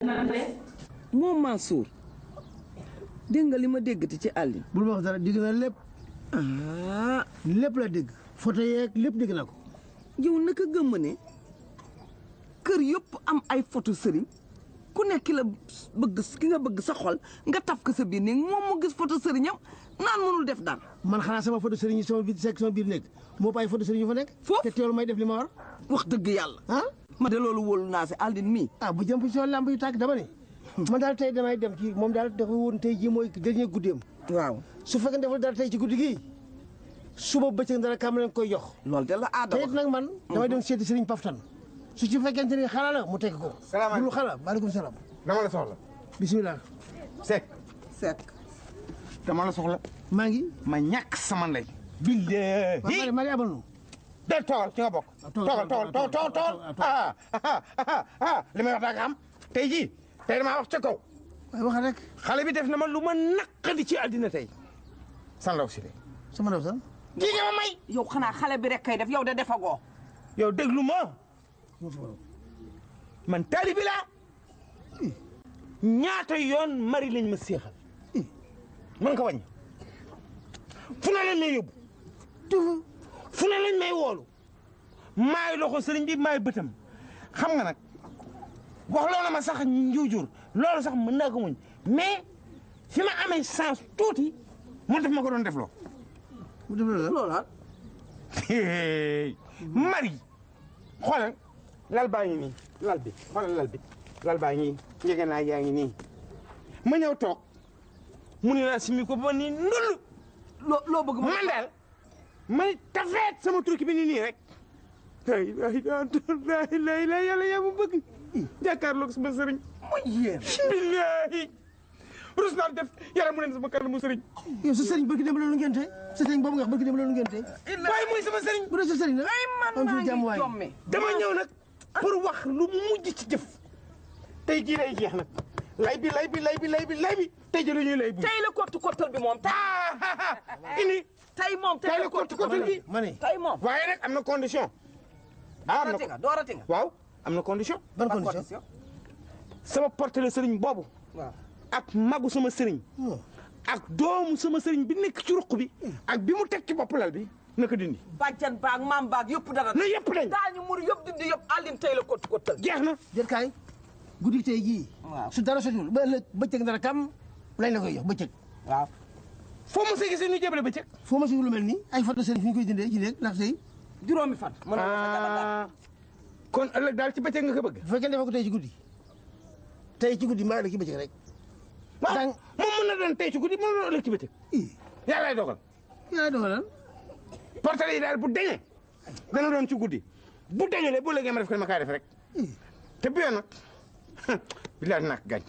moom Mansour dégg nga li ma déggati ci àllin bul ma wax dara dégg naa lépp ah lépp la dégg photo yeeg lépp dégg naa ko yow naka gëmm ne kër yëpp am ay photo sëriñ ku nekk ki la bëgg ki nga bëgg sa xol nga taf ko sa biir néeg moom mu gis photo sëriñam naan mënul def dara man xanaa sama photo sëriñ yi sama biir sekk sama biir nekk moo ay photo sëriñ yu fa nekk Foofu? te teewul may def li ma war wax dëgg yàlla ah ma de loolu wóolu naa si àllin mii ah bu jëm si lamb yu tàkk dama ne man daal tey damay dem ci moom daal dafa woon tey jii mooy dernier guddeem waaw su fekkee deful dara tey ci guddi gii suba bëccëg dara kam leen koy jox loolu de la aada te wax it nag man damay dem seeti sëriñ Paftan su ci fekkente ni xala la mu tekk ko Salaamaaleykum. bulu xala maaleykum salaam dama la soxla. bisimilah Seck sekk dama la soxla. maa ngi ma ñàkk sama ndey. waaw billahi. maa ngi abal nu de toogal ci nga bokk. toogal, toogal toogal toogal toogal ah ah ah ah li may wax daa nga xam tey jii tey damaa wax ca kaw. waaye waxal rek xale bi def na ma lu ma naqadi ci àddina tey. san law si de. sama ndaw sax kii nga ma may. yow xanaa xale bi rek kay def yow de defagoo yow déglu ma man taalibi laa ñaata yoon mari lañ ma seexal mën nga ko wàññi fu ne lañ may yóbbu tufu fu ne lañ may woolu maay loxo sëriñ bi maay bëtam xam nga nag wax loolu ma sax njuujur loolu sax mën naa ko muñ mais fi ma amee chance tuuti moo def ma ko doon def loo mu def la loola mari xoolal lal baa ngi nii lal bi xoolal lal bi lal baa ngi njege naa yaa ngi nii ma ñëw toog mu ne naa simi ko ba nii ndul loo loo bëgg ma man daal may tafeet sama turki bi nii nii rek ay ay ay lay lay yàlla yaa ma bëgg jàkkaarloog sama sëriñ muy yéen billaahi rus naa def yaram mu ne sama kanamu sëriñ yow sa sëriñ barki dem la lu ngente sa sëriñ boobu nga wax barki dem la lu ngente waaye mooy sama sëriñ bu dee sa sëriñ la ay man am maa fi jàmm ngi waay jomme dama ñëw nag pour wax lu mu mujj ci jëf tey jii lay jeex nag lay bi lay bi lay bi lay bi lay bi tey jii la ñuy lay bu tey la kottu kottal bi moom tey ini tey moom tey la kottu kottal bi ma ne tey moom waaye nag am na condition ah am na doorati nga doorati nga waaw am na condition ban ban condition sama porte la sëriñ boobu waaw ak magu sama sëriñ Hmm. ak doomu sama sëriñ bi nekk ci ruq bi ak bi mu teg ci bopp lal bi naka dindi bàjjan baag maam baag yëpp dara na yëpp dañ daañu mur yëpp dindi yëpp àllin tey la kottu kottal jeex na jël kaay guddi tey jii waaw su dara sotul ba ëllëg bëccëg dara kam lañ la koy jox bëccëg waaw foo ma see gisee ñu jébale ba cëg foo ma si lu mel nii ay photo sëriñ fi ñu koy dindee ci nekk ndax tey juróomi fan mën na sa jabar daal ah kon ëllëg daal ci bëccëg nga ko bëgg bu fekkee defoo ko tey ci guddi tey ci guddi maa la ci bëccëg rek waaw dang moom mën na doon tey ci guddi mën na doon ëllëg ci bëccëg ii yàllaay dogal yaa dogalal portale yi daal bu deñee dana doon ci guddi bu deñulee bu léegi ma def ko ma kaay def rek ii te bi yoon nag bilaay nak gaañ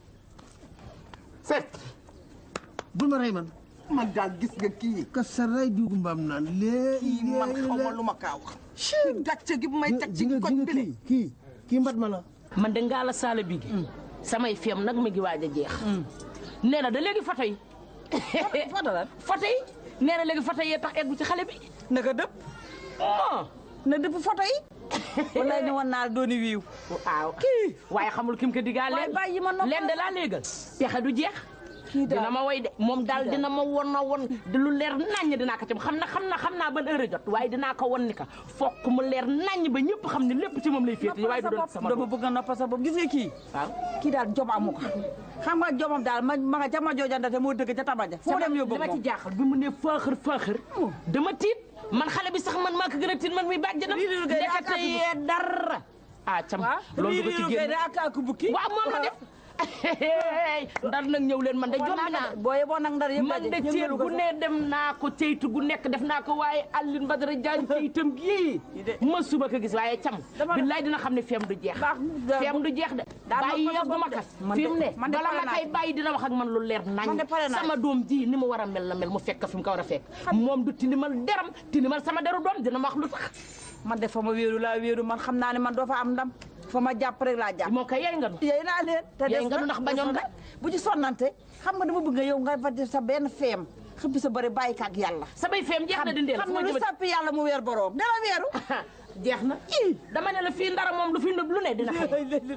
set bul ma rey man man daal gis nga kii ka sa ray diwgu mbaam naan lee kii man xaw ma lu ma kaa wax ci gàcce gi bu may teg ci ji nga ji koñ nga bi kii kii kii mbat ma la man de ngaa la saala bi gi samay feem nag mi ngi waaj a jeex nee na da léegi foto yi foto lan foto yi nee na léegi foto yee tax eggu ci xale bi naka dëpp oh na dëpp photo yi wallaay ne woon naa dooni wiiw waaw kii waaye xamul kim ko digaa Waay leen bàyyi ma noppal. leen de laa léegal pexe du jeex kii dina daal ma woy de moom daal dina ma won na won di lu leer naññ dinaa ko ci xam na xam na xam naa ban heure jot waaye dinaa ko won ni ka fokk mu leer naññ ba ñëpp xam ne lépp ci moom lay féete waaye du doon sama dama bopp bëgg a noppal sa bopp gis nga kii waaw kii daal jom amu ko xam nga jomam daal ma ma nga ca ma joojandate moo dëgg ca tabaja foo dem yóbbu li ma ci moom jaaxal bi mu ne faaxër faaxër dama tiit man xale bi sax man maa ko gën a tiit man mi bàjjanam Lii di liggéey ndekete ak ak yee dara ah cam waaw loolu du ko ci génn ak ak bukki waaw moom la def ndar nag ñëw leen man de jombi naa booye boo nag ndar yëpp man de daje, ceeb yëngalu ko gu sax. ne dem naa ko ceytu gu nekk def naa ko waaye Alioune Badara Diagne ceyitam gii ma suba ko gis waaye cam Dama- billaay dina xam ne feem du jeex Baax na- feem du jeex de Daa bàyyi noppal sa yóbbu ma bopp de. kas Man fi de- mu ne man de bala pare ma naa koy ci. bàyyi dina wax ak man lu leer nañ Man de pare naa sama ci. doom ji ni mu war a mel la mel mu fekk fi mu ko war a fekk moom du tilimal deram tilimal sama deru doom dina ma wax lu tax man de fa ma wéeru laa wéeru man xam naa ne man doo fa am ndam fa ma jàpp rek laa jàpp moo koy yey nga nu yéy naa leen te Yey des nga nu ndax bañoon nga. bu ci sonnante xam nga dama bëgg nga yow nga fa def sa benn feem xëppi sa bëri bàyyi kaak yàlla samay feem jeex na dindeel xam nga lu sappi yàlla mu weer boroom dara weeru jeex na dama ne la fii ndara moom lu fi nëb lu ne dina xew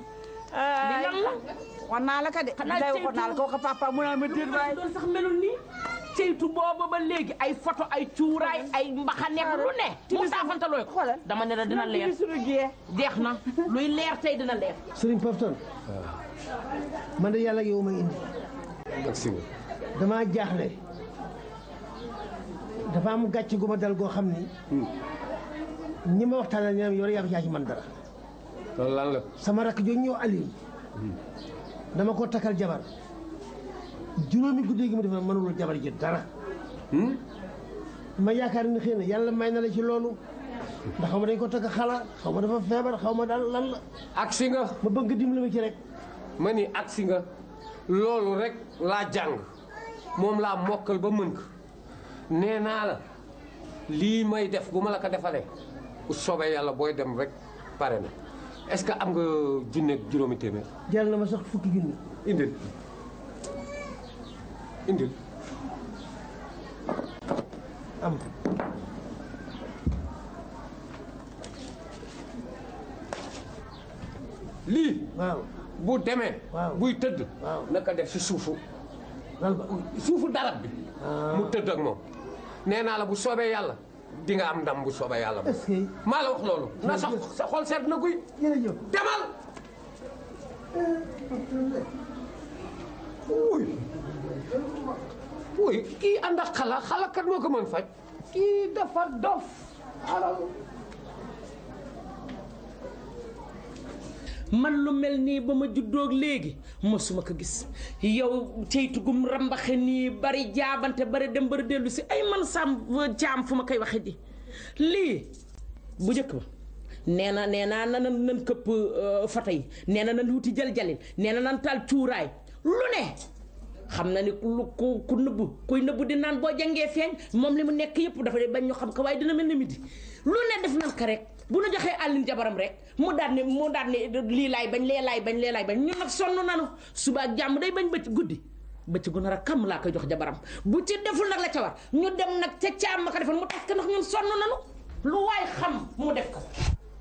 li lan la wan naa la ka de Xanaa lay ceytu- waxoon naa la ko ko papa mu naa ma déet waay doon sax melul nii ceytu booba ba léegi ay photo ay cuuraay ay mbaxaneek lu ne mu saafantalooy ko Xoolal. dama ne la dina leer suñu giyee jeex na luy leer tey dina leer Sëriñ Pafton man de yàlla ak yow may indi ak si nga damaa jaaxle dafa am gàcce gu ma dal goo xam ni ñi ma waxtaanal ñoom yow yaa yaa ci man dara loolu lan la sama rakk jooju ñëw Aliou dama ko takkal jabar juróomi guddi gi mu def na mënulul jabar ji dara ma yaakaar ni xëy na yàlla may na la ci loolu ndax xaw ma dañ ko takk xala xaw ma dafa feebar xaw ma daal lan la ak si nga ma bëgg dimbali ma ci rek ma ni ak si nga loolu rek laa jàng moom laa mokkal ba mën ko nee naa la lii may def bu ma la ko defalee bu soobee yàlla booy dem rek pare na est-ce que am nga junne ak juróomi téeméer jël na ma sax fukki junni indil indil am lii waaw bu demee Waaw. buy tëdd Waaw. naka def si suufu lal ba suufu darab bi mu tëdd ak moom nee naa la bu soobee yàlla di nga am ndam bu soobee yàlla est-ce que maa la wax loolu na sa sa xol seet na guy jërëjëf demal wuy wuy kii ànd ak xala xala kat moo ko mën faj kii dafa dof alal man lu mel nii ba ma juddoog léegi mosuma ko gis yow ceytu gum rambaxe nii bari jaabante bari dem bari dellu si ay man sam jaam fu ma koy waxe di lii bu njëkk ba nee na nee naa nan nan këpp fata yi nee na nan wuti jël-jalin nee na nan taal cuuraay lu ne xam na ni lu ku ku nëbbu kuy nëbbu di naan boo jàngee feeñ moom li mu nekk yëpp dafa bañ ñu xam ko waaye dina mel ni midi lu ne def nan ko rek bu nu joxee àllin jabaram rek mu daal ne mu daal ne lii laay bañ lee laay bañ lee laay bañ ñun nag sonn nanu suba ak jàmm day bañ bëcc guddi bëcc gu nar a kam laa koy jox jabaram bu ci deful nag la ca war ñu dem nag ca caam ma ko defal mu tas ko ndax ñun sonn nanu lu waay xam mu def ko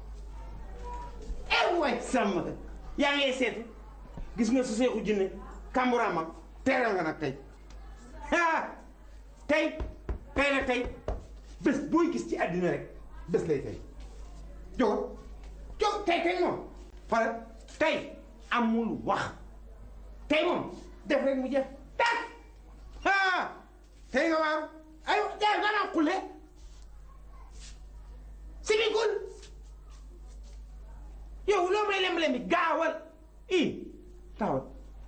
eh waay sàmm yaa ngi seetu gis nga su seexu jinne kamburaama teeral nga nag tey ah tey tey la tey bés booy gis ci àddina rek bés lay tey jógal jóg tey tey moom xoolal tey amul wax tey moom def rek mu jeex tak ah tey nga waaru ay jaay nga naan xulle simikul yow loo may lem-lem bi gaawal i taawal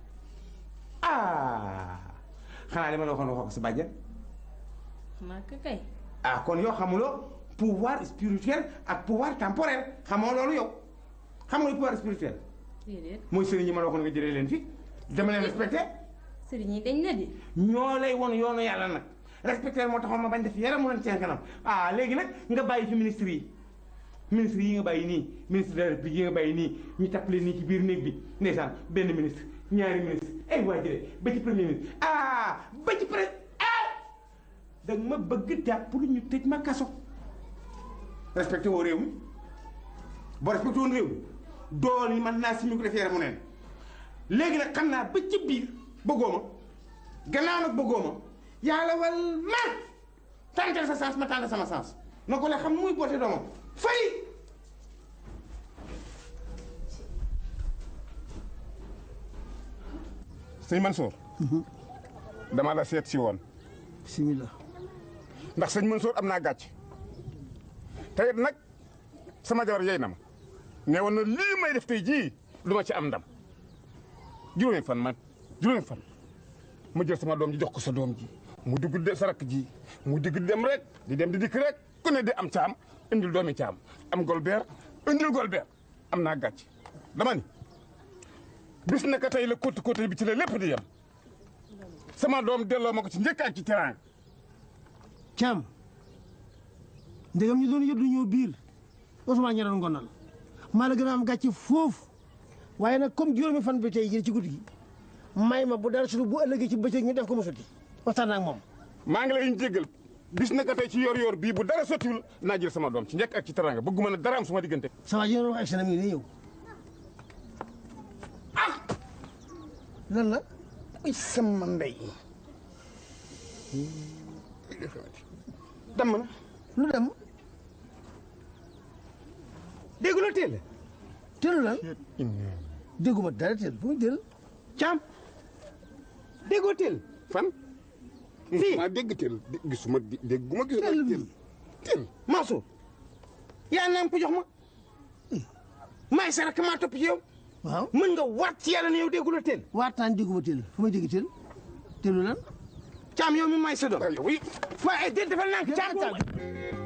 ah xanaa li ma la waxoon waxoo ko sa bàjjen xanaa ka kay ah kon yow xamuloo pouvoir spirituel ak pouvoir temporel xamoo loolu yow xam nga lu pouvoir spirituel déedéet mooy sëriñ yi ma la waxoon nga jëlee leen fi dama leen respecté sëriñ yi dañ la di ñoo lay won yoonu yàlla nag respecté moo taxoon ma bañ def yaram mu leen seen kanam ah léegi nag nga bàyyi fi ministre yi ministre yi nga bàyyi nii ministre de la république yi nga bàyyi nii ñu tappale nii ci biir néeg bi ndeysaan benn ministre ñaari ministre ay waa jële ba ci premier ministre ah ba ci pré ah da nga ma bëgg jàpp pour ñu tëj ma kaso respecté woo réew mi boo respecté woon réew mi dool ni man naa si ñu ko def yaramu neen léegi nag xam naa ba ci biir bëggoo ma gannaaw nag bëggoo ma yàlla wal man tàntal sa sens ma tàntal sama sens na ko la xam muy boote doomam fay sëñ Mansour dama la seet si woon bismillah ndax sëñ Mansour am naa gàcc te it nag sama jabar yey na ma ne woon na lii may def tey jii du ma ci am ndam juróomi fan man juróomi fan mu jël sama doom ji jox ko sa doom ji mu dugg de sa rakk ji mu digg dem rek di dem di dikk rek ku ne di am caam indil doomi caam am golbeer indil golbeer am naa gàcc dama ni bis naka tey la côté côté bi ci la lépp di yem sama doom delloo ma ko ci njëkk ak ci teraanga Caam ndegam ñu doon yëddu ñëw biir Ousmane ña doon ngonal maa la gën a am gàcce foofu waaye nag comme juróomi fan bi tey jii ci guddi gi may ma bu dara sulu bu ëllëgee ci bëccëg ñu def ko mu sotti waxtaan naa ak moom maa ngi lay jéggal bis naka tey ci yor-yor bii bu dara sottiwul naa jël sama doom ci njëkk ak ci teraanga bëgguma ne dara am suma diggante. sa waa ji doon wax ak seen am yi ñëw lan la ay sama ndey damm na lu dem déggu la teel tëlu lan dégguma dara teel fu muy tël caam déggoo teel fan Fii. maa dégg teel dé- gisuma di- dégguma gisuma Teel bi. teel teel Mansour yaa naan ko jox ma maay sa rakk maa topp ci yow waaw mën nga waat ci yàlla ne yow déggu la teel waataan dégguma tël fu may dégg tël tëlu lan caam yow mi maay sa doom yow yi waaye déet defal naa ko caam